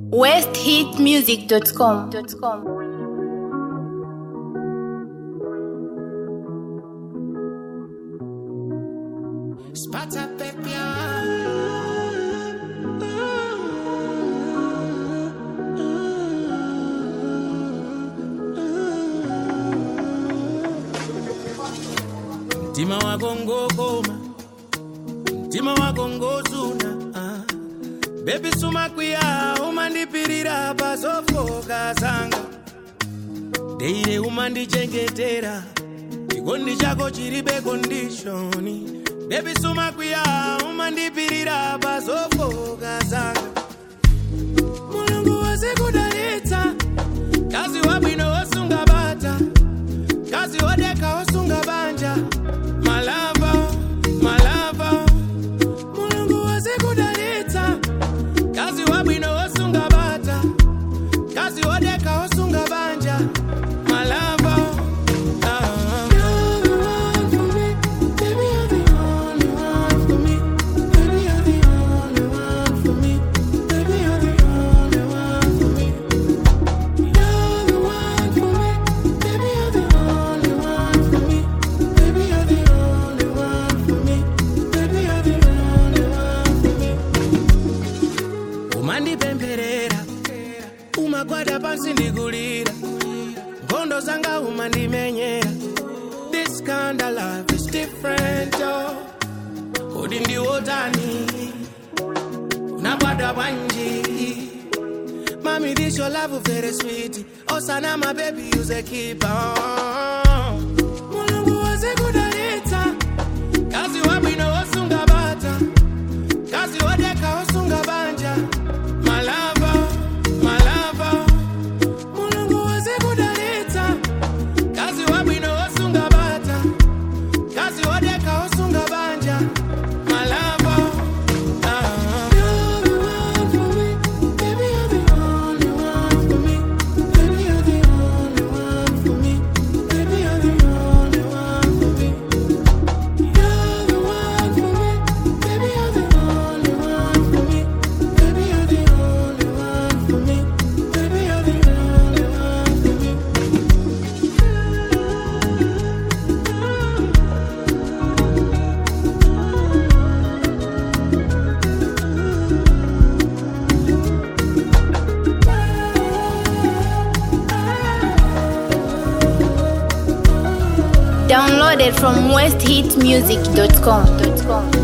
westhitmusic.com. Spata pepia. Mtima wako ngokoma, mtima wako ngozuna ah. Baby sumakwiya umandipirira pazofoka zanga deire umandichengetera chikondi chako chiribe kondishoni Baby sumakwiya umandipirira pazofoka zanga mulungu wazikudalitsa kazi wabwino wosunga bata kazi wodeka wosunga banja malava malava mulungu wazikudalitsa kazi wabwino wosunga bata kazi wodeka wosunga banja malava ah. You're the one for me. Baby, you're the only one for me. Baby, you're the only one for me. Baby, you're the only one for me. You're the one for me. Baby, you're the only one for me. Baby, you're the only one for me. Baby, you're the only one for me. umandipempherera umagwada pansi ndikulira nkhondo zanga umandimenyera this kind of life is different oh. kodi ndiwotani unagwada bwanji mami this your love very sweet osana my baby use a keeper mulungu wazikudalitsa kazi wabwino wosunga bata kazi wodeka wosunga banja malava malava mulungu wazikudalitsa kazi wabwino wosunga bata kazi wodeka wosunga banja malava ah. You're the one for me. Baby, you're the only one for me. Baby, you're the only one for me. Baby, you're the only one for me. You're the one for me. Baby, you're the only one for me. Baby, you're the only one for me. Baby, you're the only one for me. Downloaded from westhitmusic.com.